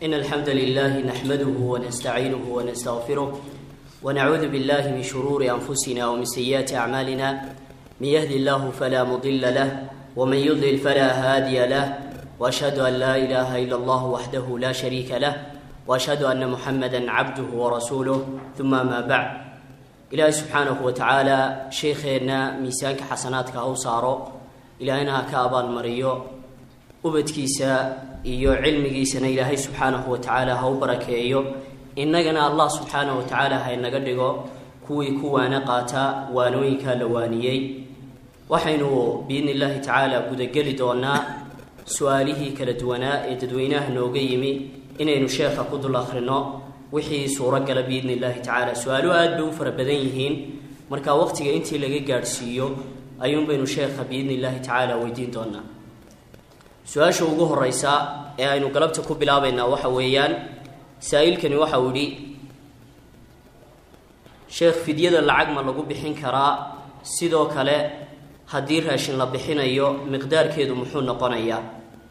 إن الحمد لله نحمده ونستعينه ونستغفره ونعوذ بالله من شرور أنفسنا ومن سيئات أعمالنا من يهدي الله فلا مضل له ومن يضلل فلا هادي له وأشهد أن لا إله إلا الله وحده لا شريك له وأشهد أن محمدا عبده ورسوله ثم ما بعد إلهي سبحانه وتعالى شيخنا ميسانك حسناتك أو صارو إلهنا كأبان مريو ubadkiisa iyo cilmigiisana ilaahay subxaanahu wa tacaala ha u barakeeyo innagana allah subxaanahu wa tacaala ha inaga dhigo kuwii ku waana qaata waanooyinkaa la waaniyey waxaynu biidni illaahi tacaala gudageli doonaa su-aalihii kala duwanaa ee dadweynaha nooga yimi inaynu sheekha ku dul akhrino wixii suurogala biidni illaahi tacaala su-aaluhu aada bay u fara badan yihiin marka waqtiga intii laga gaadhsiiyo ayuunbaynu sheekha biidni illaahi tacaala weydiin doonaa su-aasha ugu horeysa ee aynu galabta ku bilaabaynaa waxa weeyaan saa-iilkani waxa uu yidhi sheekh fidyada lacag ma lagu bixin karaa sidoo kale haddii raashin la bixinayo miqdaarkeedu muxuu noqonayaa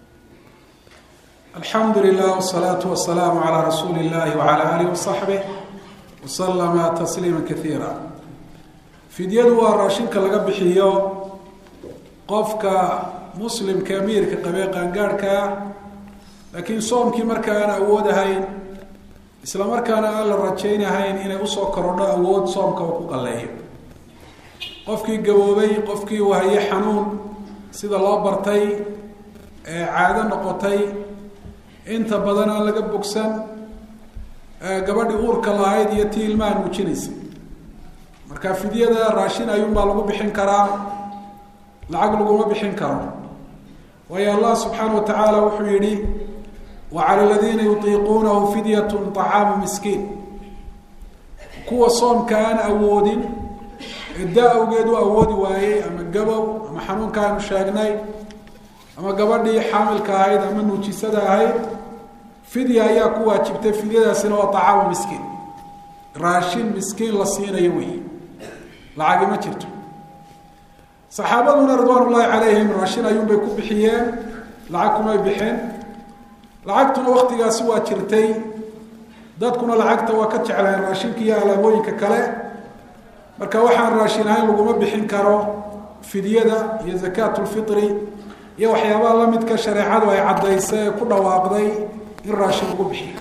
alxamdu lilah wsalaatu wasalaamu calaa rasuuli illahi wacala aalihi wasaxbih wasalama tasliima kaiira fidyadu waa raashinka laga bixiyo qofka muslimka amiirka qabee qaangaadhkaa laakiin soomkii marka aan awood ahayn isla markaana aan la rajaynahayn inay usoo korodho awood soomka uu ku qalleeyo qofkii gaboobay qofkii wahaye xanuun sida loo bartay ee caado noqotay inta badan aan laga bogsan gabadhii uurka lahayd iyo tii ilmaha nuujinaysa marka fidyada raashin ayuunbaa lagu bixin karaa lacag laguma bixin karo waayo allah subxaana wa tacaala wuxuu yihi wa cala aladiina yutiiquunahu fidyatu طacaamu miskiin kuwa soomka aan awoodin cidda awgeed u awoodi waayey ama gabow ama xanuunka aynu sheegnay ama gabadhii xaamilka ahayd ama nuujisada ahayd fidya ayaa ku waajibtay fidyadaasina waa طacaamu miskiin raashin miskiin la siinayo weyi lacagi ma jirto saxaabaduna ridwaan ullaahi calayhim raashin ayuunbay ku bixiyeen lacag kumay bixeen lacagtuna waktigaasi waa jirtay dadkuna lacagta waa ka jecleen raashinka iyo alaabooyinka kale marka waxaan raashin ahayn laguma bixin karo fidyada iyo zakaatulfitri iyo waxyaabaha lamidka shareecadu ay caddaysay ee ku dhawaaqday in raashin lagu bixiyo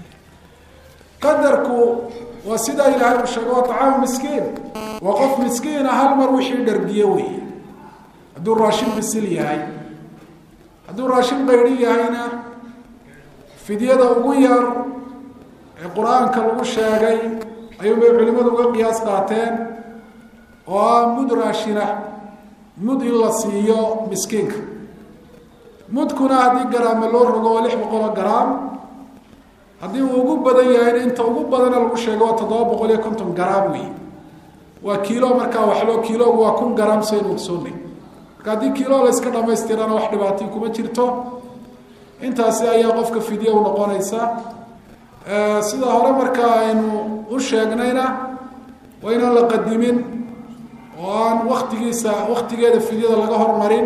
qadarku waa sidaa ilaahay uu sheegay waa طacaamu miskiin waa qof miskiina hal mar wixii dhargiye wey hadduu raashin bisil yahay hadduu raashin qayri yahayna fidyada ugu yar ee qur-aanka lagu sheegay ayuunbay culimadu uga qiyaas qaateen oo ah mud raashina mud in la siiyo miskiinka mudkuna haddii garaama loo rogo waa lix boqoloo garaam haddii uu ugu badan yahayna inta ugu badana lagu sheego waa toddoba boqol iyo konton garaam wey waa kiilo markaa waxloo kiilogu waa kun garaam saynu ogsoonay marka haddii kiilo la yska dhamaystirana wax dhibaatii kuma jirto intaasi ayaa qofka fidya u noqonaysa sida hore markaa aynu u sheegnayna waa inaan la qadimin oo aan waktigiisa waktigeeda fidyada laga hormarin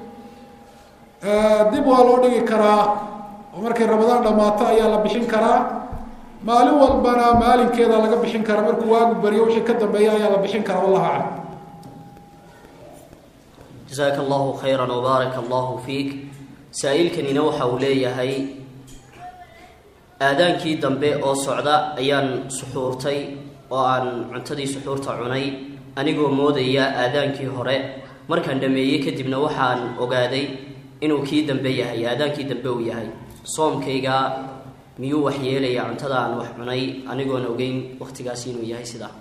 dib waa loo dhigi karaa oo markay ramadaan dhammaato ayaa la bixin karaa maalin walbana maalinkeeda laga bixin karaa markuu waagu bariyo wixii ka dambeeya ayaa la bixin karaa wallahu aclam jasaaka allahu khayra wbaaraka allahu fiik saa-iilkanina waxa uu leeyahay aadaankii dambe oo socda ayaan suxuurtay oo aan cuntadii suxuurta cunay anigoo moodaya aadaankii hore markaan dhameeyey kadibna waxaan ogaaday inuu kii dambe yahay aadaankii dambe uu yahay soomkayga miyuu wax yeelayaa cuntada aan wax cunay anigoon ogeyn waktigaasi inuu yahay sidaa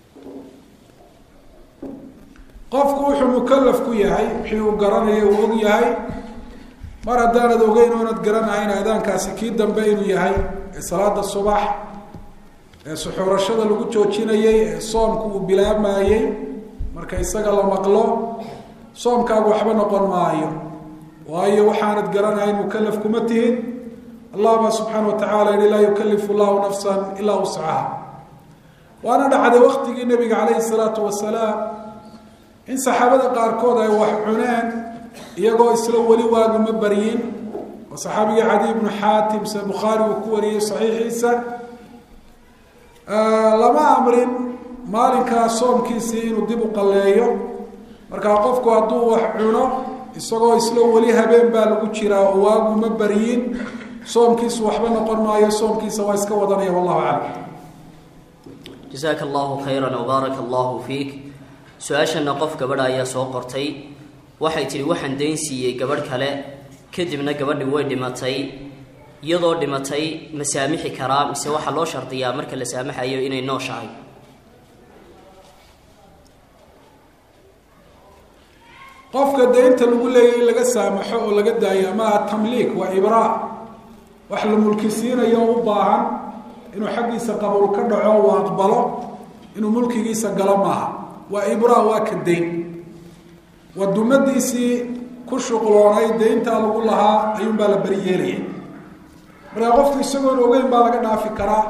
qofku wuxuu mukalaf ku yahay wixii uu garanaya uu og yahay mar haddaanad ogeyn oonad garanahayn aadaankaasi kii dambe inuu yahay ee salaada subax ee suxuurashada lagu joojinayey ee soomku uu bilaabmayey marka isaga la maqlo soomkaagu waxba noqon maayo waayo waxaanad garanahayn mukalaf kuma tihid allah baa subxaana wa tacala yihi laa yukalifu llahu nafsan ilaa wuscaha waana dhacday waktigii nabiga calayhi salaatu wasalaam in saxaabada qaarkood ay wax cuneen iyagoo isla weli waaguma baryin oo saxaabigii cadi ibnu xaatim se bukhaari uu ku wariyey saxiixiisa lama amrin maalinkaa soomkiisii inuu dib u qalleeyo markaa qofku hadduu wax cuno isagoo isla weli habeen baa lagu jiraa oo waagu ma baryin soomkiisu waxba noqon maayo soomkiisa waa iska wadanaya wallahu aclam jasaaka allahu khayran wbaaraka allahu fiik su-aashana qof gabadha ayaa soo qortay waxay tidhi waxaan dayn siiyey gabadh kale kadibna gabadhi way dhimatay iyadoo dhimatay ma saamixi karaa mise waxaa loo shardiyaa marka la saamaxayo inay nooshahay qofka daynta lagu leeyahy in laga saamaxo oo laga daayo maaha tamliik waa ibraa wax la mulkisiinayo oo u baahan inuu xaggiisa qabuul ka dhaco uu aqbalo inuu mulkigiisa galo maaha waa ibraa waa ka dayn waa dumadiisii ku shuqloonay dayntaa lagu lahaa ayuunbaa la beri yeelaya markaa qofku isagoon ogeyn baa laga dhaafi karaa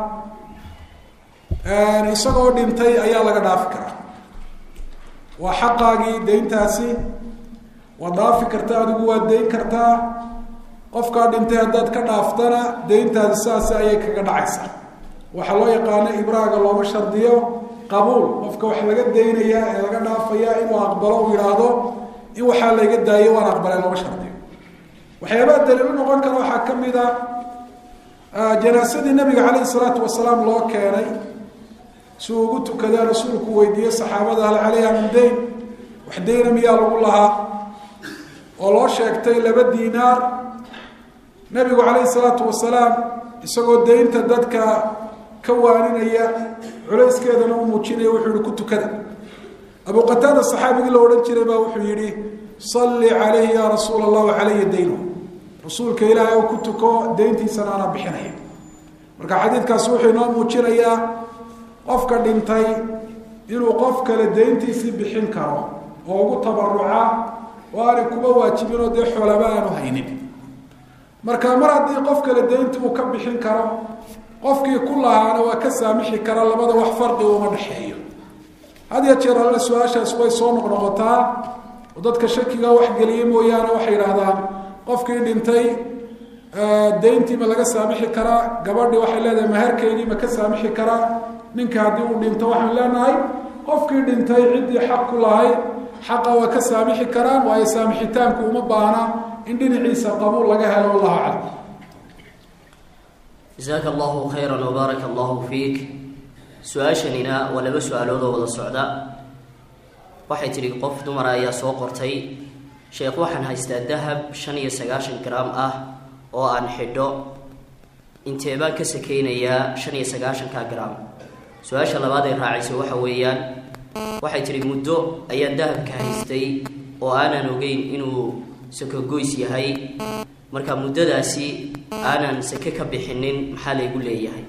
isagoo dhintay ayaa laga dhaafi karaa waa xaqaagii dayntaasi waad dhaafi kartaa adigu waad dayn kartaa qofkaa dhintay haddaad ka dhaaftana dayntaasi saasi ayay kaga dhacaysaa waxaa loo yaqaano ibraaga looma shardiyo qabuul qofka wax laga daynayaa ee laga dhaafayaa inuu aqbalo uu yidhaahdo in waxaa layga daayo waan aqbalay looma shardiyo waxyaabaha daliil u noqon kara waxaa ka mid a janaasadii nabiga calayhi salaatu wasalaam loo keenay si uu ugu tukadee rasuulku weydiiyey saxaabada hal calayha min dayn wax dayna miyaa lagu lahaa oo loo sheegtay laba diinaar nabigu calayhi salaatu wasalaam isagoo daynta dadka ka waaninaya culayskeedana u muujinaya wuxuu yihi ku tukada abu qataada saxaabigii la odhan jiray baa wuxuu yidhi salli calayhi yaa rasuula allah calayya daynu rasuulka ilaahay oo ku tuko dayntiisana ana bixinaya marka xadiidkaasi wuxuu inoo muujinayaa qofka dhintay inuu qof kale dayntiisii bixin karo oo ugu tabaruca oo aanay kuba waajibinoo dee xoolaba aanu haynin marka mar haddii qof kale daynti uu ka bixin karo qofkii ku lahaana waa ka saamixi kara labada wax farqi uma dhexeeyo had ya jeer alle su-aashaas way soo noqnoqotaa oo dadka shakiga wax geliye mooyaane waxay yidhaahdaan qofkii dhintay dayntii ma laga saamixi karaa gabadhii waxay leedahay maharkeydii ma ka saamixi karaa ninka haddii uu dhinto waxaan leenahay qofkii dhintay ciddii xaq ku lahayd xaqa waa ka saamixi karaan waayo saamixitaanku uma baahna in dhinaciisa qabuul laga helo wallahu aclam jasaaka allahu khayran wbaaraka allahu fiik su-aashanina waa laba su-aalood oo wada socda waxay tidhi qof dumara ayaa soo qortay sheekh waxaan haystaa dahab shan iyo sagaashan gram ah oo aan xidho intee baan ka sakeynayaa shan iyo sagaashanka gram su-aasha labaad ay raacaysa waxa weeyaan waxay tidhi muddo ayaan dahabka haystay oo aanan ogeyn inuu sakogoys yahay marka muddadaasi aanan sake ka bixinin maxaa laygu leeyahay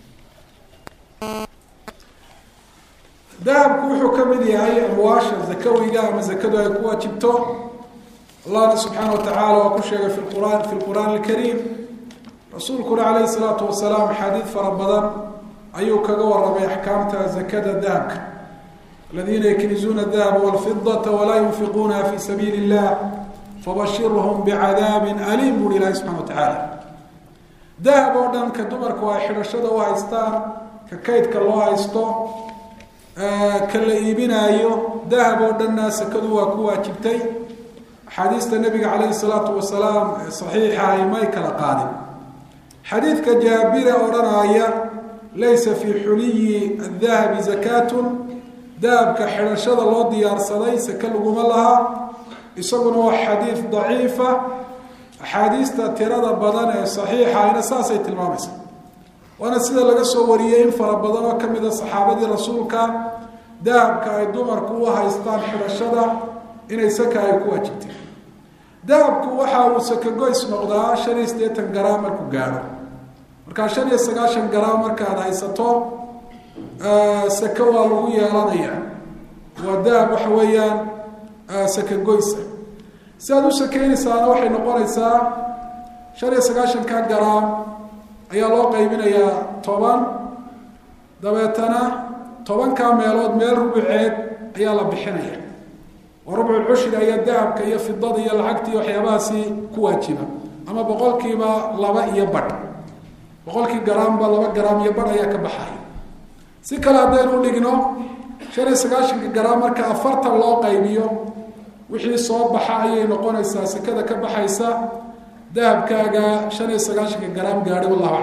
dahabku wuxuu ka mid yahay amwaasha zakawiga ama zakadu ay ku waajibto allahna subxaana wa tacaala waa ku sheegay fi quraan fi lqur'aan alkariim rasuulkuna calayhi salaatu wasalaam axaadiid fara badan ayuu kaga warramay axkaamta zakada dahabka aladiina yaknizuuna adahaba walfidata walaa yunfiquunaha fi sabiili illah fabashirhum bicadaabin aliim buuhi ilaahi subxana wa tacaala dahab oo dhan ka dumarku ay xidhashada u haystaan ka kaydka loo haysto ka la iibinaayo dahab oo dhanna sakadu waa ku waajibtay axaadiista nabiga calayhi salaatu wasalaam ee saxiixa ay may kala qaadin xadiidka jaabire odhanaya laysa fii xuliyi adahabi zakaatun dahabka xidhashada loo diyaarsaday sake laguma laha isaguna waa xadiid daciifa axaadiista tirada badan ee saxiixa ayna saasay tilmaamaysa waana sida laga soo wariyey in fara badan oo ka mid a saxaabadii rasuulka dahabka ay dumarku u haystaan xidhashada inay saka ay ku waajibtay dahabku waxa uu sakagoys noqdaa shan iyo siddeetan garaam markuu gaadho markaa shan iyo sagaashan garaam markaad haysato sake waa lagu yeelanaya waa dahab waxa weeyaan sakagoysa si aad u sakeynaysaana waxay noqonaysaa shan iyo sagaashanka garaam ayaa loo qaybinayaa toban dabeetana tobankaa meelood meel rubuceed ayaa la bixinaya oo rubculcushri ayaa dahabka iyo fidada iyo lacagta iyo waxyaabahaasi ku waajiba ama boqolkiiba laba iyo badh boqolkii garaamba laba garaam iyo badh ayaa ka baxaya si kale haddaynu dhigno shan iyo sagaashanka garaam marka afartan loo qaybiyo wixii soo baxa ayay noqonaysaa sekada ka baxaysa dahabkaaga shan iyo sagaashanka garaam gaadhi wallahu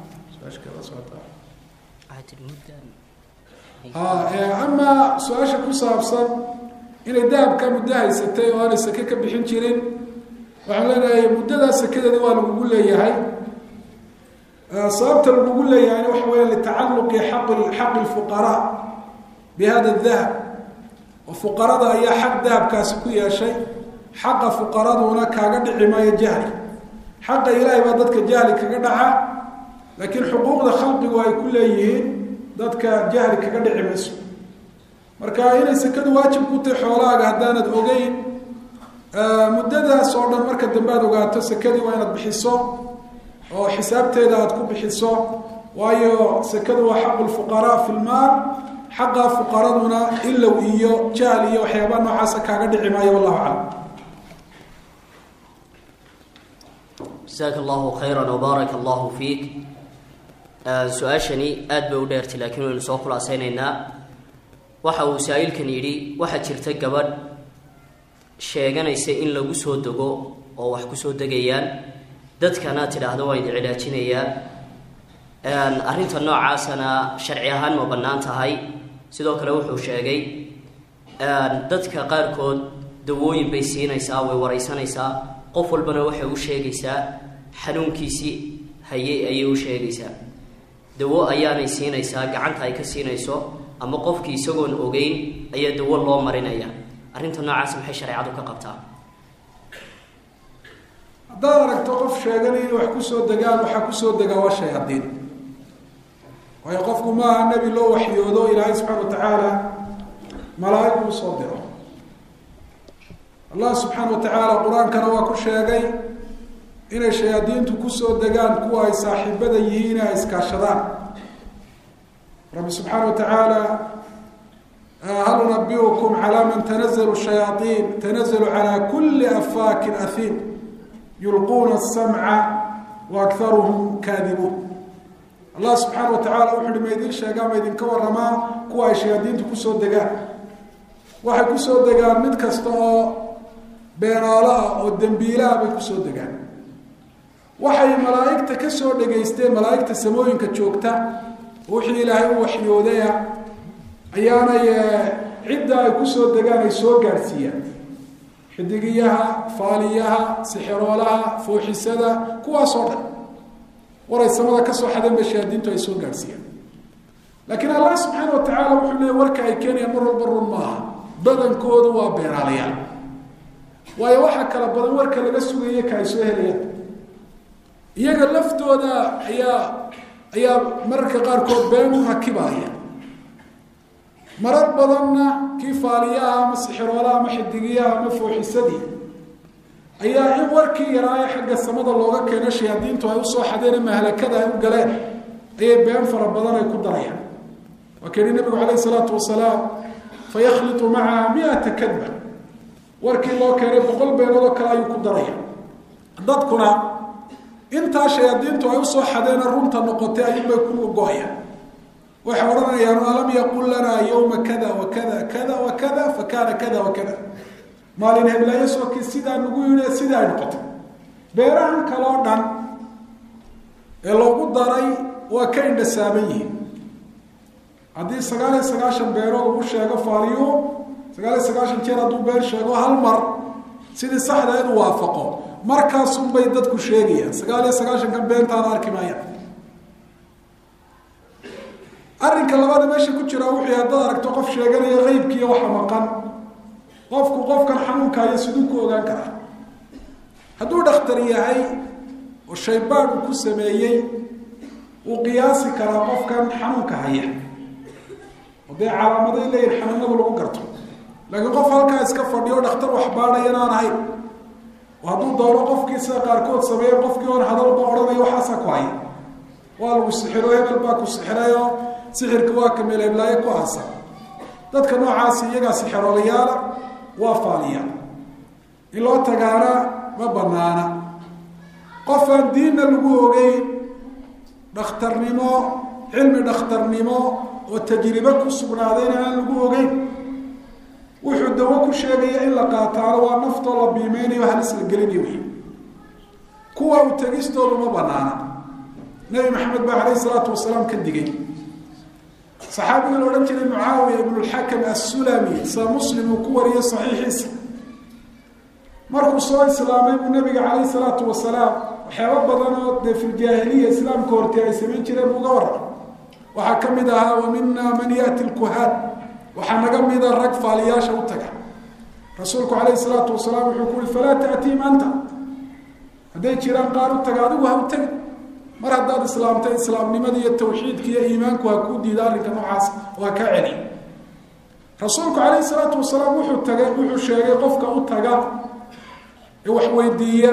aclam amaa su-aasha ku saabsan inay dahabka muddo haysatay oo aanay seke ka bixin jirin waxaan leenahay muddadaa sekadeeda waa lagugu leeyahay sababta lagugu leeyahayna waxa weya litacaluqi aq xaqi lfuqaraa bi hada dahab oo fuqarada ayaa xaq dahabkaasi ku yeeshay xaqa fuqaraduna kaaga dhici maayo jahli xaqa ilaahay baa dadka jahli kaga dhaca laakiin xuquuqda khalqigu ay ku leeyihiin dadka jahli kaga dhici mayso marka inay sekadu waajib ku tahay xoolahaaga haddaanad ogeyn muddadaas oo dhan marka dambe aad ogaato sekadii waa inaad bixiso oo xisaabteeda aad ku bixiso waayo sekadu waa xaqu lfuqaraa fi lmaal xaqa fuqaraduna ilow iyo jahl iyo waxyaabaa noocaasa kaaga dhici maayo wallahu aclam jasaaka allahu khayra wbaaraka allahu fiik su-aashani aad bay u dheertay laakiin waynu soo khulaasaynaynaa waxa uu saa-iilkan yidhi waxaa jirta gabadh sheeganaysa in lagu soo dego oo wax kusoo degayaan dadkana tidhaahdo waan idin cilaajinayaa arrinta noocaasana sharci ahaan ma bannaan tahay sidoo kale wuxuu sheegay dadka qaarkood dawooyin bay siinaysaa way wareysanaysaa qof walbana waxay u sheegaysaa xanuunkiisii haye ayay u sheegaysaa dawo ayaanay siinaysaa gacanta ay ka siinayso ama qofkii isagoon ogeyn ayaa dawo loo marinaya arrinta noocaas maxay shareecadu ka qabtaa haddaad aragto qof sheeganay inay wax kusoo degaan waxaa kusoo degaa waa shayaadiin waayo qofku maaha nebi loo waxyoodo ilaahay subxaana wa tacaala malaaig uu soo diro allah subxaana wa tacaala qur-aankana waa ku sheegay inay shayaadiintu kusoo degaan kuwa ay saaxiibada yihiin ay iskaashadaan rabbi subxaana wa tacaala hal unabiukum calaa man tanazalu shayaaiin tanazalu calaa kuli afaakin ahiim yulquuna asamca wa akharuhum kaadibuun allah subxaana wa tacala wuxu uhi ma idin sheegaa ma idinka waramaa kuwa ay shayaadiintu kusoo degaan waxay kusoo degaan mid kasta oo beenaalo ah oo dembiilaah bay kusoo degaan waxay malaa'igta ka soo dhegaysteen malaa'igta samooyinka joogta wixii ilaahay u waxyoodaya ayaanay cidda ay kusoo degaan ay soo gaadhsiiyaan xidigiyaha faaliyaha sixiroolaha fooxisada kuwaasoo dhan waray samada kasoo xadeen bay shayaadiintu ay soo gaadhsiiyaan laakiin allah subxaana wa tacaala wuxuu leeyay warka ay keenayaan mar walba run maaha badankoodu waa beenaalayaal waayo waxaa kala badan warka laga sugaya ka ay soo helayaan iyaga laftooda ayaa ayaa mararka qaarkood been u rakibaya marar badanna kii faaliyaha ama sixiroolaha ama xidigiyaha ama fooxisadii ayaa in warkii yaraaye xagga samada looga keeno shayaadiintu ay usoo xadeen mahlakada ay u galeen ayay been fara badan ay ku darayaan waa ka yihi nabigu calayh isalaatu wasalaam fayakhlitu macaha miata kadba warkii loo keenay boqol beenoodoo kale ayuu ku daraya dadkuna intaa shayaadiintu ay usoo xadeena runta noqotay ayuunbay ku go-ayaan waxay odhanayaan alam yaqul lanaa yowma kada wa kada kada wa kada fa kaana kada wa kada maalin heblaayo sookii sidaa nagu yidhi sidaa ay noqotay beerahan kaloo dhan ee loogu daray waa ka indhasaaban yihiin haddii sagaal iyo sagaashan beerood ugu sheego faaliyu sagaal iyo sagaashan jeer hadduu been sheego hal mar sidii saxdaedu waafaqo markaasunbay dadku sheegayaan sagaal iyo sagaashankan beentaana arki maayaan arrinka labaada meesha ku jira wuxuu haddaad aragto qof sheeganaya qeybkiiyo waxa maqan qofku qofkan xanuunkaayo siduu ku ogaan karaa hadduu dhakhtar yahay oo shaybaad uu ku sameeyey wuu qiyaasi karaa qofkan xanuunka haya oo dee calaamaday leeyihin xanuunada lagu garto laakiin qof halkaa iska fadhiyo dhakhtar wax baadhayan aan ahayn oo hadduu doono qofkii sida qaarkood sameeye qofkii oon hadalba odhanaya waxaasaa ku haya waa lagu sixiro hebel baa ku sixirayoo sixirka waa kameel heblaayo ku aasa dadka noocaasi iyagaa sixiroolayaala waa faaliya in loo tagaana ma banaana qof aan diinna lagu ogeyn dhakhtarnimo cilmi dhakhtarnimo oo tajribe ku sugnaadayna aan lagu ogeyn wuxuu dawo ku sheegaya in la qaataano waa naftoo la biimeynayo halis la gelinayo wey kuwa u tegistoodu ma banaana nabi maxamed baa calayhi salaatu wasalaam ka digay saxaabigii la odhan jiray mucaawiya ibnulxakam assulami sa muslim uu ku wariyay saxiixiisa markuu soo islaamay buu nabiga calayhi salaatu wasalaam waxyaaba badan oo dee filjaahiliya islaamka hortee ay samayn jireen buuga warra waxaa ka mid ahaa wa mina man yaati lkuhaan waxaa naga mida rag faaliyaasha u taga rasuulku calayhi salaatu wasalaam wuxuu ku ui falaa taatiim anta hadday jiraan qaar u taga adigu ha u tegi mar haddaad islaamtay islaamnimada iyo tawxiidka iyo iimaanku ha kuu diida arrinka noocaas oo ha kaa celi rasuulku calayhi salaatu wasalaam wuxuu tagay wuxuu sheegay qofka u taga ee wax weydiiya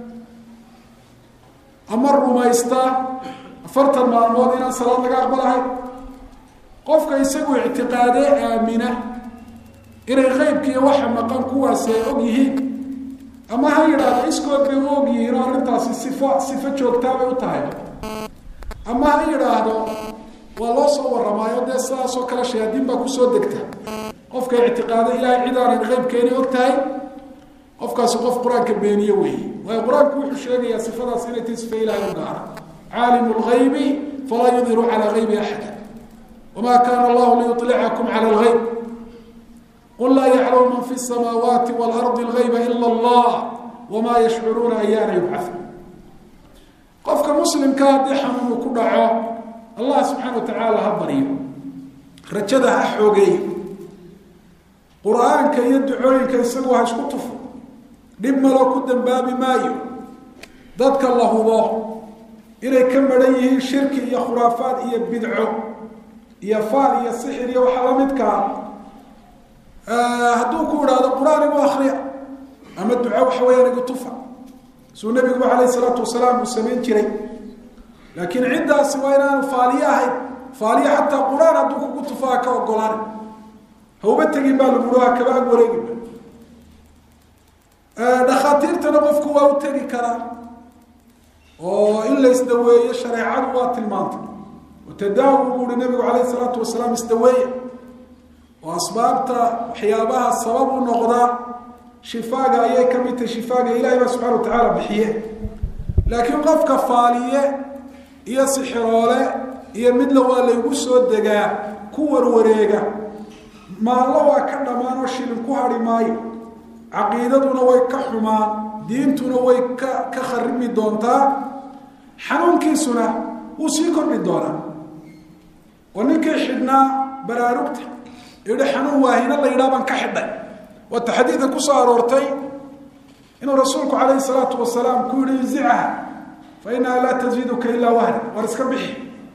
ama rumaysta afartan maalmood inaan salaad laga aqbalahay qofka isagu ictiqaadee aamina inay qeybkiiyo waxa maqan kuwaasi ay og yihiin ama ha yidhaahdo iskood bay u og yihiin oo arrintaasi sifo sifo joogtaabay u tahay ama ha yidhaahdo waa loo soo warramaayo dee sidaasoo kale shayaadiin baa kusoo degta qofka ictiqaado ilaahay cid aanan qeybkeeni og tahay qofkaasi qof qur-aanka beeniye weeye waayo qur-aanku wuxuu sheegayaa sifadaas inay tahay sifa ilahay u gaara caalimu lgaybi falaa yudiru calaa gaybi axada wma kana allahu liyulicakum cala lgayb qul laa yaclamu man fi samaawaati waalardi lgayba ila allah wamaa yashcuruuna ayaana yubcau qofka muslimka haddii xanuun uu ku dhaco allah subxaana wa tacaala ha baryo rajada ha xoogeeyo qur-aanka iyo ducooyinka isagu ha isku tufo dhib malo ku dambaabi maayo dadka la hubo inay ka maran yihiin shirki iyo khuraafaad iyo bidco iyo faal iyo sixir iyo waxaa lamidkaa hadduu ku idhaahdo qur-aan igu akriya ama duco waxa weyaan igu tufa suu nabiguba calayhi salaatu wasalaam uu samayn jiray laakiin ciddaasi waa inaanu faaliye ahayn faaliye xataa qur-aan hadduu kugu tufa ha ka ogolaan hauba tegin baa laguhi ha kaba ag wareeginba dhakhaatiirtana qofku waa u tegi karaa oo in la isdaweeyo shareecadu waa tilmaantay tadaawu buu uhi nabigu calayhi salaatu wasalaam isdaweeya oo asbaabta waxyaabaha sabab u noqdaa shifaaga ayay ka mid tahay shifaaga ilahay baa subxana wa tacaala bixiye laakiin qofka faaliye iyo sixiroole iyo midla waa laygu soo degaa ku warwareega maallo waa ka dhammaan oo shilin ku hadhi maayo caqiidaduna way ka xumaan diintuna way ka ka kharimi doontaa xanuunkiisuna wuu sii kordhi doonaa oo ninkii xidhnaa baraarugta yihi xanuun waahina la yidhaha baan ka xidhay waata xadiidka kusoo aroortay inuu rasuulku calayhi salaatu wasalaam ku yihi inzicha fa inaha laa taziiduka ilaa wahna war iska bixi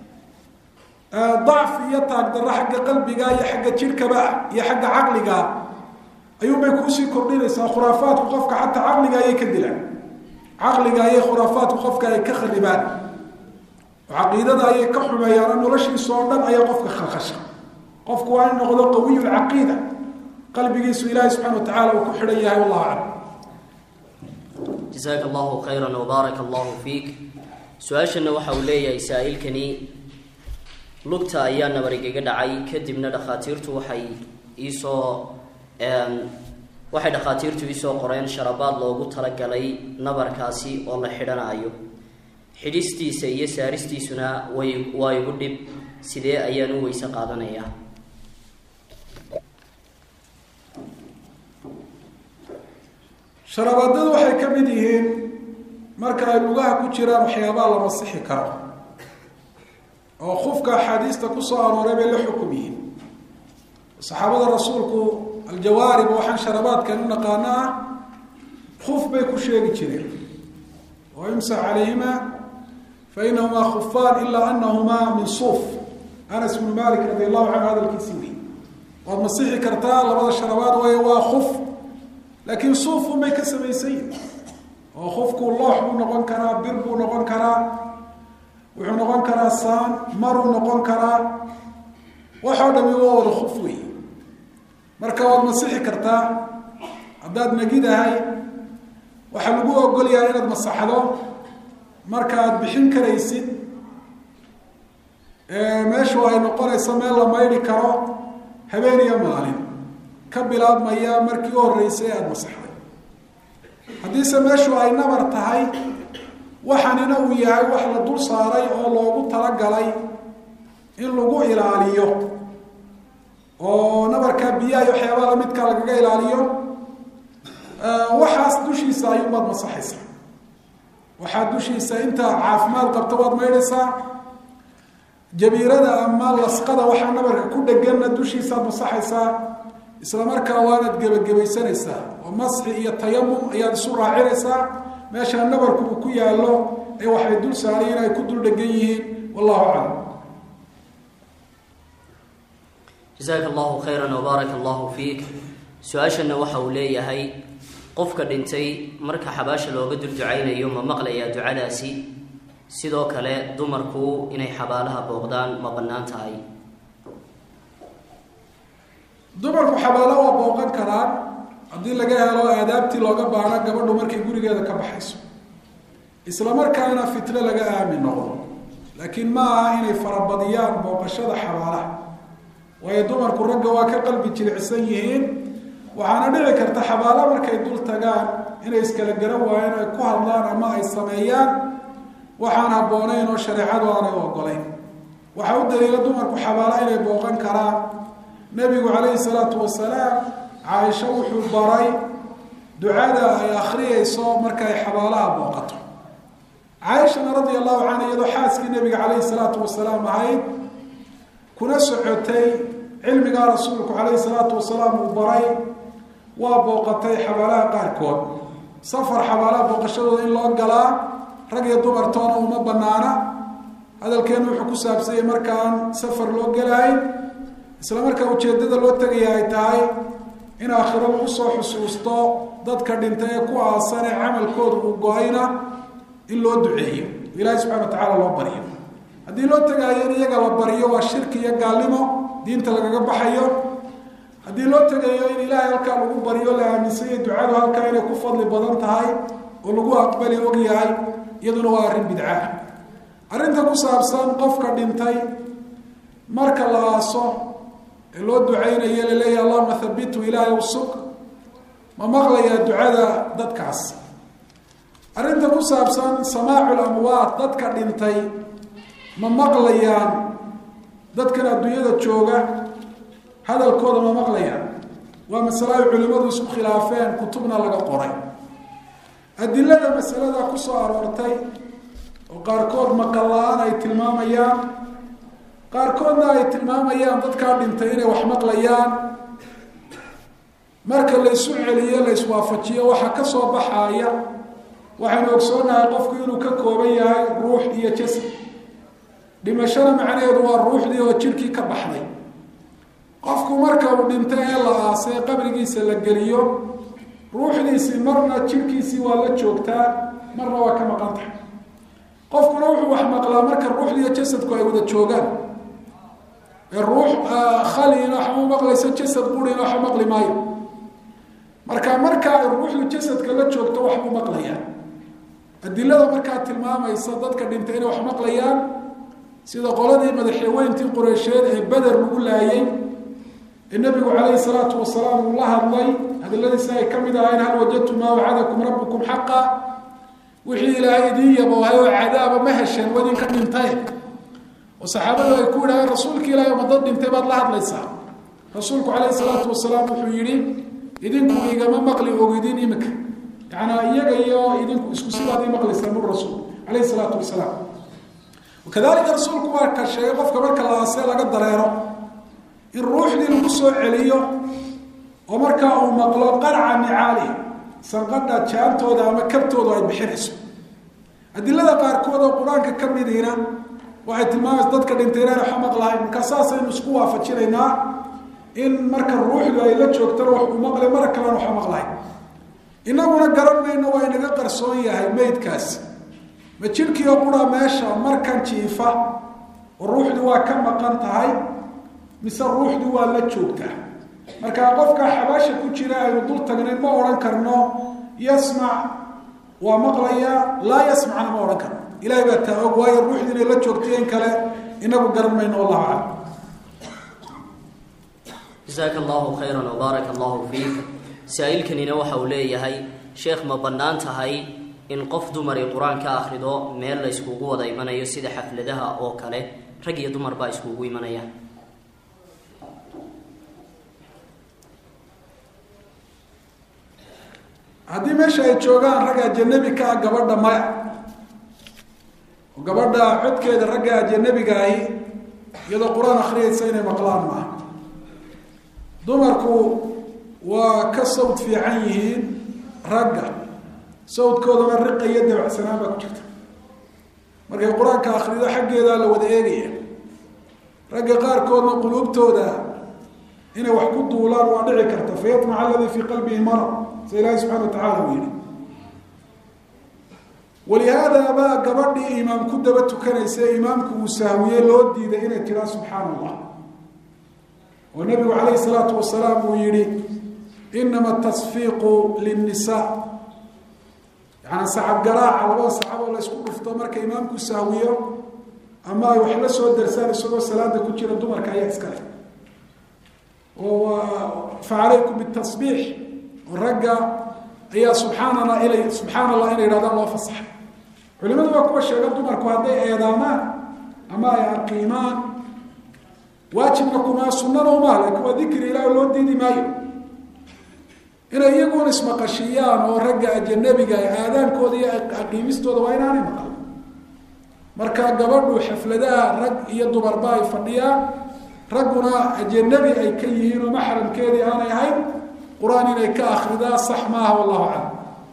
dacfi iyo taagdarro xagga qalbiga iyo xagga jidhkaba iyo xagga caqligaa ayuunbay kuusii kordhinaysaa khuraafaadku qofka xataa caqliga ayay ka dilaan caqliga ayay khuraafaadku qofka ay ka kharibaan oo caqiidada ayay ka xumeeyaan noloshiisa oo dhan ayaa qofka khalkhasha qofku waa in noqdo qawiy lcaqiida qalbigiisu ilaahay subxana wa tacala uu ku xidhan yahay wallahu aclam jasaaka allahu khayra wbaaraka allahu fiik su-aashana waxa uu leeyahay saa-ilkani lugta ayaa nabarigaga dhacay kadibna dhakhaatiirtu waxay iisoo waxay dhakhaatiirtu iisoo qoreen sharabaad loogu talagalay nabarkaasi oo la xidhanaayo xidhistiisa iyo saaristiisuna way waa igu dhib sidee ayaan u weyse qaadanayaa sharabaadadu waxay ka mid yihiin marka ay lugaha ku jiraan waxyaabaha la masixi karo oo qofka axaadiista kusoo arooray bay la xukum yihiin saxaabada rasuulku aljawaarib waxaan sharabaadkan u naqaano ah kuf bay ku sheegi jireen oo imsax calayhima fa inahumaa khufaan ilaa anahumaa min suuf anas bnu malik radi allahu canhu hadalkiisi wey waad masixi kartaa labada sharabaad way waa kuf laakiin suufun bay ka samaysan yihin oo kufku loox buu noqon karaa bir buu noqon karaa wuxuu noqon karaa saan maruu noqon karaa waxoo dhami waa wada kuf wey marka waad masixi kartaa haddaad nagidahay waxaa lagu ogolyahay inaad masaxdo marka aada bixin karaysid meeshu ay noqonayso meel la maydhi karo habeen iyo maalin ka bilaabmaya markii u horreysay aada masaxday haddiise meeshu ay nabar tahay waxanina uu yahay wax la dul saaray oo loogu talagalay in lagu ilaaliyo oo nabarkaa biyaha iyo waxyaabaha lamidka lagaga ilaaliyo waxaas dushiisa ayuunbaad masaxaysaa waxaa dushiisa inta caafimaad qabta waad maydhaysaa jabiirada ama lasqada waxaa nabarka ku dheganna dushiisaad masaxaysaa isla markaa waanaad gebagabaysanaysaa oo masxi iyo tayamum ayaad isu raacinaysaa meeshaa nabarku uu ku yaallo ee waxay dul saarayiin ay ku dul dhegan yihiin wallahu aclam jasaaka allahu khayran wbaaraka allahu fiik su-aashana waxa uu leeyahay qofka dhintay marka xabaasha looga dul ducaynayo ma maqlayaa ducadaasi sidoo kale dumarku inay xabaalaha booqdaan ma bannaan tahay dumarku xabaalo waa booqan karaan haddii laga helo aadaabtii looga baano gabadhu markay gurigeeda ka baxayso isla markaana fitno laga aamin noqdo laakiin ma aha inay farabadiyaan booqashada xabaalaha waayo dumarku ragga waa ka qalbi jilicsan yihiin waxaana dhici karta xabaalo markay dul tagaan inay iskala garan waayeen ay ku hadlaan ama ay sameeyaan waxaan habboonayn oo shareecadu aanay ogolayn waxaa u daliila dumarku xabaalo inay booqan karaan nebigu calayhi salaatu wasalaam caaisho wuxuu baray ducada ay akhriyeyso markay xabaalaha booqato caaishana radia allahu canha iyadoo xaaskii nebiga calayhi salaatu wasalaam ahayd kuna socotay cilmigaa rasuulku calayhi salaatu wasalaam uu baray waa booqatay xabaalaha qaarkood safar xabaalaha booqashadooda in loo galaa rag iyo dumartoona uma banaana hadalkeenu wuxuu ku saabsanyay markaan safar loo gelahay isla markaa ujeeddada loo tegaya ay tahay in aakhiro lagu soo xusuusto dadka dhintay ee ku aasan ee camalkooda uu go-ayna in loo duceeyo ilaahay subxana wa tacaala loo baryo haddii loo tegaayo in iyaga la baryo waa shirki iyo gaalnimo diinta lagaga baxayo haddii loo tegayo in ilaahay halkaa lagu baryo la aaminsanya ducadu halkaa inay ku fadli badan tahay oo lagu aqbali og yahay iyaduna waa arrin bidcaah arrinta ku saabsan qofka dhintay marka la aaso ee loo ducaynayo laleeyahy allahuma habitu ilaahay usug ma maqlayaa ducada dadkaas arrinta ku saabsan samaacu lamwaad dadka dhintay ma maqlayaan dadkan adduunyada jooga hadalkooda ma maqlayaan waa masale ay culimmadu isku khilaafeen kutubna laga qoray adilada masalada ku soo aroortay oo qaarkood maqal la-aan ay tilmaamayaan qaarkoodna ay tilmaamayaan dadkaa dhintay inay wax maqlayaan marka la isu celiyo la iswaafajiyo waxaa ka soo baxaaya waxaynu ogsoonahay qofku inuu ka kooban yahay ruux iyo jasad dhimashada macnaheedu waa ruuxdii oo jidhkii ka baxday qofku marka uu dhintay ee la aasay qabrigiisa la geliyo ruuxdiisii marna jidhkiisii waa la joogtaa marna waa ka maqan tahay qofkuna wuxuu wax maqlaa marka ruuxdiiyo jasadku ay wada joogaan ee ruux khalina waxma maqlayso jasad qurina waxba maqli maayo marka marka ay ruuxdu jasadka la joogto waxbuu maqlayaa adilada markaa tilmaamaysa dadka dhintay inay wax maqlayaan sida qoladii madaxweyntii qureysheed ee beder lagu laayay ee nebigu calayhi salaatu wasalaam uu la hadlay hadaladiisi ay ka mid ahayn hal wajadtum maa wacadakum rabbukum xaqa wixii ilaahay idiin yaboohay oo cadaaba ma hesheen wadinka dhintay oo saxaabadu ay ku yidhahdeen rasuulka ilaahay ma dad dhintay baad la hadlaysaa rasuulku calayhi salaatu wasalaam wuxuu yidhi idinku igama maqli ogidin imika yacanaa iyaga iyo idinku isku sidaad ii maqlaysaan bur rasuul calayhi salaatu wasalaam kadalika rasuulku waa ka sheegay qofka marka la aasee laga dareero in ruuxdii lagu soo celiyo oo markaa uu maqlo qarca nicaali sanqadha jaantooda ama kabtooda ay bixinayso adilada qaarkood oo qur-aanka ka midiina waxay tilmaamaysa dadka dhintay inaan waxa maqlahay markaa saasaynu isku waafajinaynaa in marka ruuxdu ay la joogtana wax uu maqlay mara kalena waxa maqlahay inaguna garan mayno waa inaga qarsoon yahay meydkaasi ma jidhkiio qura meesha markan jiifa oo ruuxdu waa ka maqan tahay mise ruuxdu waa la joogtaa markaa qofka xabaasha ku jira aynu dul tagnayn ma odhan karno yasmac waa maqlayaa laa yasmacna ma odhan karno ilahay baa taa og waayo ruuxdu inay la joogtay in kale inagu garan mayno wallahu aclam jasaaka allahu khayran wbaaraka allahu fiik saa-iilkanina waxa uu leeyahay sheekh ma bannaan tahay in qof dumari qur-aan ka akhrido meel la iskugu wada imanayo sida xafladaha oo kale rag iyo dumar baa iskugu imanayaan haddii meesha ay joogaan ragga ajanabi ka ah gabadha maya oo gabadha codkeeda ragga ajanabiga ahi iyadoo qur-aan akhriyaysa inay maqlaan maaha dumarku waa ka sawd fiican yihiin ragga sawdkoodana riqa iyo dabacsanaan baa ku jirta markay qur-aanka akrido xaggeedaa la wada eegaya ragga qaarkoodna quluubtooda inay wax ku duulaan waa dhici karta fayatmaca aladii fii qalbihi marad sida ilaahi subxana wa tacala uu yihi walihaada baa gabadhii imaam ku daba tukanaysa imaamku uu sahwiyey loo diiday inay tiraa subxaana allah oo nabigu calayhi salaatu wasalaam uu yihi inama tasfiiqu linnisa yaani sacab garaaca labada sacaboo la ysku dhufto marka imaamku sahwiyo ama ay wax la soo darsaan isagoo salaada ku jira dumarka ayaa iskale oo fa calaykum bitasbiix oo ragga ayaa subxaanala ila subxaana allah inay yidhahdaan loo fasaxay culimadu waa kuwa sheega dumarku hadday eedaamaan ama ay aqiimaan waajibna kumaa sunana umaha laakiin waa dikri ilaah loo diidi maayo inay iyaguun ismaqashiiyaan oo ragga ajanabiga aadaankooda iyo aqiimistooda waa inaanay maqal marka gabadhu xafladaha rag iyo dumarba ay fadhiyaan ragguna ajanabi ay ka yihiin oo maxramkeedii aanay ahayn qur-aan inay ka akridaa sax maaha wallahu aclam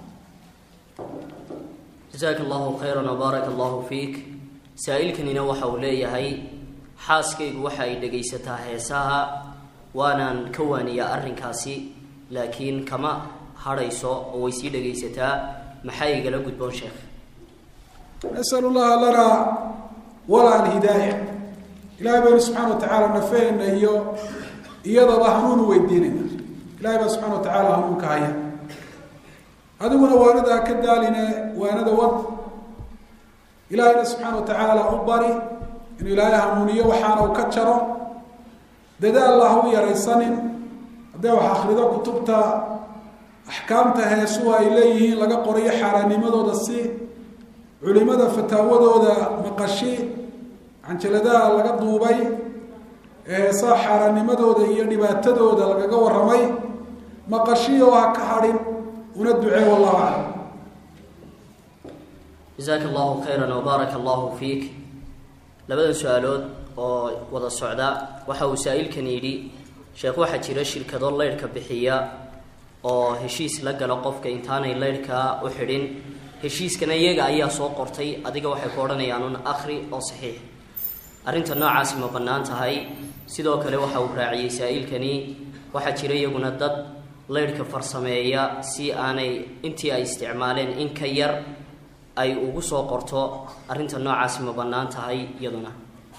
jasaaka allahu khayran wbaaraka allahu fiik saa-iilkanina waxa uu leeyahay xaaskaygu waxa ay dhegaysataa heesaha waanaan ka waaniyaa arrinkaasi laakiin kama hadhayso oo way sii dhegaysataa maxaa igala gudboon sheekh nasal llaha lana wala alhidaaya ilahay baynu subxana wa tacaala nafeena iyo iyadaba hanuunu weydiinayna ilahay baa subxana wa tacaala hanuunka haya adiguna waanadaa ka daaline waanada wad ilaahayna subxaana wa tacaala u bari inuu ilaahay hanuuniyo waxaana uu ka jaro dadaal ha u yaraysanin haddee wax akrido kutubta axkaamta heesuhu ay leeyihiin laga qorayo xaaraanimadooda si culimada fataawadooda maqashi canjaladaha laga duubay heesaha xaaraanimadooda iyo dhibaatadooda lagaga warramay maqashiyo ha ka hadhin una ducee wallahu aclam jasaaka allahu khayran wbaaraka allahu fiik labadan su-aalood oo wada socda waxa uu saa-iilkan yidhi sheekh waxaa jira shirkado leyrhka bixiya oo heshiis la gala qofka intaanay leyrhkaa u xidhin heshiiskana iyaga ayaa soo qortay adiga waxay ku odhanayaan un akhri oo saxiix arrinta noocaasi ma bannaan tahay sidoo kale waxa uu raaciyey saa-iilkani waxaa jira iyaguna dad leyrhka farsameeya si aanay intii ay isticmaaleen in ka yar ay ugu soo qorto arrinta noocaasi ma bannaan tahay iyaduna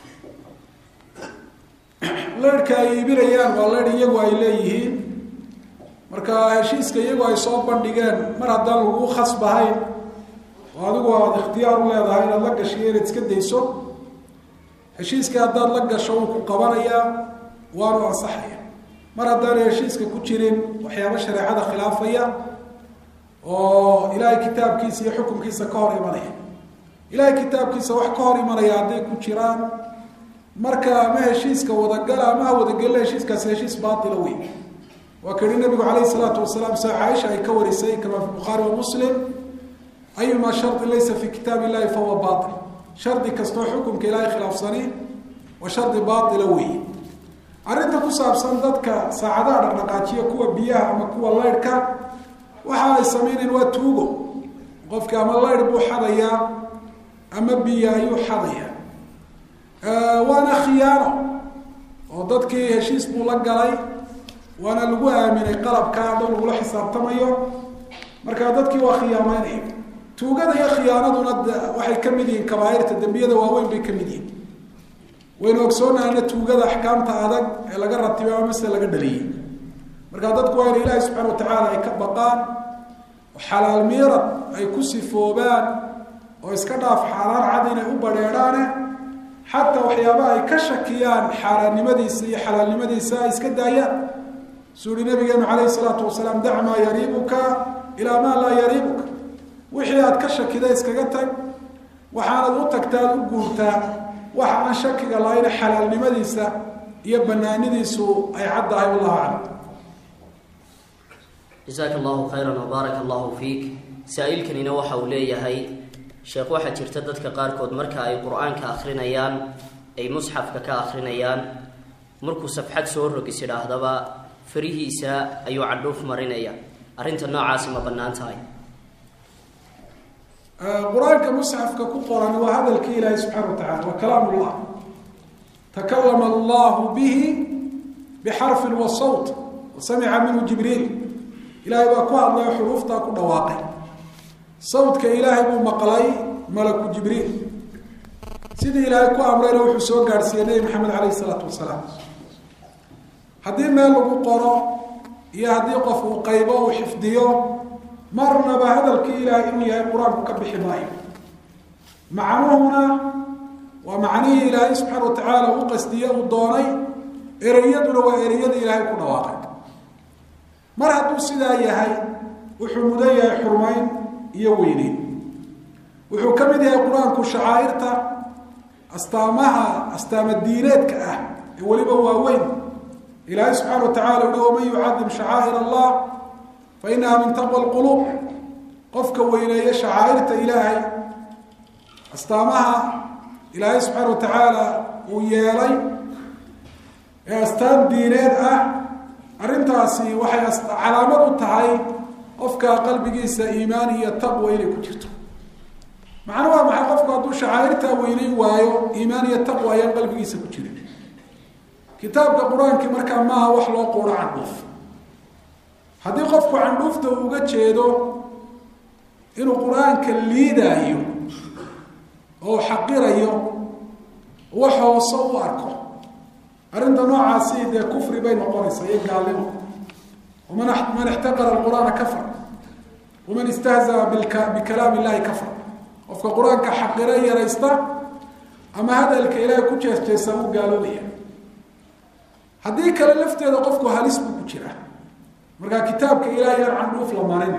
leyrhka ay iibinayaan waa leyrh iyagu ay leeyihiin marka heshiiska iyagu ay soo bandhigeen mar haddaan lagu khasbahayn oo adigu aada ikhtiyaar u leedahay inaad la gashiyo inaad iska dayso heshiiska haddaad la gasho wuu ku qabanayaa waanu ansaxaya mar haddaanay heshiiska ku jirin waxyaabo shareecada khilaafaya oo ilaahay kitaabkiisa iyo xukunkiisa ka hor imanaya ilaahay kitaabkiisa wax ka hor imanaya hadday ku jiraan marka ama heshiiska wadagala ama ha wadagelina heshiiskaasi heshiis baatila wey waa ka yihi nabigu calayhi salaatu wasalaam sa caaisha ay ka warisay kama fi bukhaari wa muslim ayuma shardin laysa fi kitaab illahi fahuwa bail shardi kastoo xukunka ilaahay khilaafsani waa shardi baatila weeye arrinta ku saabsan dadka saacadaha dhaqdhaqaajiya kuwa biyaha ama kuwa leyrhka waxa ay sameynayaan waa tuugo qofki ama leyr buu xadayaa ama biyo ayuu xadayaa waana khiyaano oo dadkii heshiis buu la galay waana lagu aaminay qalabka dhow lagula xisaabtamayo markaa dadkii waa khiyaameynaya tuugada iyo khiyaanaduna waxay ka mid yihiin kabaairta dembiyada waaweyn bay ka mid yihiin waynu ogsoonahayna tuugada axkaamta adag ee laga ratibay ama mase laga dhaliyey markaa dadku waa ina ilaahi subxana wa tacaala ay ka baqaan oo xalaal miirad ay ku sifoobaan oo iska dhaaf xaaraan cad inay u badheedhaane xataa waxyaabaha ay ka shakiyaan xaaraannimadiisa iyo xalaalnimadiisa ay iska daayaan suu uhi nabigeenu calayhi salaatu wasalaam dac maa yariibuka ilaa maa laa yariibuka wixii aad ka shakida iskaga tag waxaanad u tagtaa ad u guurtaa waxa aan shakiga lahayn xalaalnimadiisa iyo banaanidiisu ay caddahay wallahu aclam jasaaka allahu khayran wbaaraka allahu fiik saa-iilkanina waxa uu leeyahay sheekh waxaa jirta dadka qaarkood marka ay qur-aanka akhrinayaan ay musxafka ka akhrinayaan markuu safxad soo rogis idhaahdaba farihiisa ayuu cadhuuf marinaya arrinta noocaasi ma bannaan tahay qur-aanka musxafka ku qoran waa hadalkii ilaahi subxana wa tacala waa kalaam ullah takalama allahu bihi bixarfin wa sawt wa samica minhu jibriil ilaahay baa ku hadlayo xuruuftaa ku dhawaaqay sawdka ilaahay buu maqlay malaku jibriil sidii ilaahay ku amrayna wuxuu soo gaadhsiiyey nebi maxamed calayhi isalaatu wasalaam haddii meel lagu qoro iyo haddii qof uu qaybo uu xifdiyo marnaba hadalkii ilaahay inuu yahay qur-aanku ka bixi maayo macnuhuna waa macnihii ilaahay subxaana wa tacaala u qasdiye uu doonay ereyaduna waa ereyada ilaahay ku dhawaaqay mar hadduu sidaa yahay wuxuu mudan yahay xurmayn iyo weyneyn wuxuu ka mid yahay qur-aanku shacaa'irta astaamaha astaama diineedka ah ee weliba waaweyn ilaahay subxaana wa tacala uhi waman yucadim shacaa'ir allah fa inaha min taqwa lquluub qofka weyneeya shacaa'irta ilaahay astaamaha ilaahay subxaana wa tacaala uu yeelay ee astaan diineed ah arrintaasi waxay calaamad u tahay qofka qalbigiisa iimaan iyo taqwa inay ku jirto macnu waa maxay qofku hadduu shacaa'irtaa weyneyn waayo iimaan iyo taqwa ayaan qalbigiisa ku jirin kitaabka qur-aanki markaa maaha wax loo quuro candhuuf haddii qofku candhuufta uu uga jeedo inuu qur-aanka liidaayo oo xaqirayo wax hoose u arko arrinta noocaasi dee kufri bay noqonaysaa iyo gaalnimo man man ixtaqara qur'aana kafar waman istahzaa bikalaam illahi kafar qofka qur-aanka xaqira yaraysta ama hadalka ilaahay ku jeesjeesa u gaaloobaya haddii kale lafteeda qofku halis buu ku jiraa markaa kitaabka ilaahay aan candhuuf la marin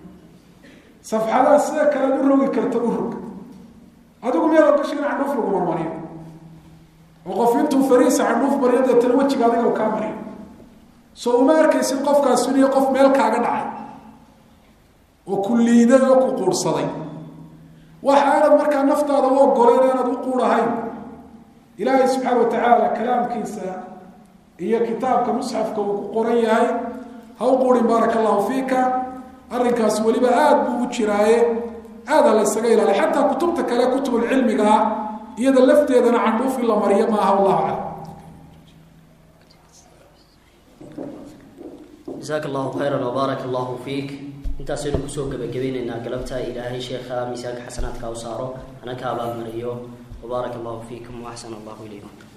safxadaha sida kalead u rogi karta u rog adigu meel gasha in candhuuf lagu marmariyo oo qof intuu fariisa candhuuf mariyo deetana wejiga adiga u kaa mariyo soo uma arkaysid qofkaas iniyo qof meel kaaga dhacay oo ku liiday oo ku quurhsaday waxa aanad markaa naftaada u ogoleyn aanad u quudhahayn ilaahay subxaana wa tacaala kalaamkiisa iyo kitaabka musxafka uu ku qoran yahay ha u quurin baaraka allahu fiika arrinkaas weliba aada buu u jiraaye aada la ysaga ilaaliy xataa kutubta kale kutubulcilmiga ah iyada lafteedana candhuuf in la mariyo maaha wallahu aclam jasaaka allahu khayran wbaaraka allahu fiik intaasaynu kusoo gebagabaynaynaa galabta ilaahay sheekha miisaanka xasanaadka u saaro hana ka abaalmariyo wbaaraka allahu fiikum waaxsan allahu ilaykum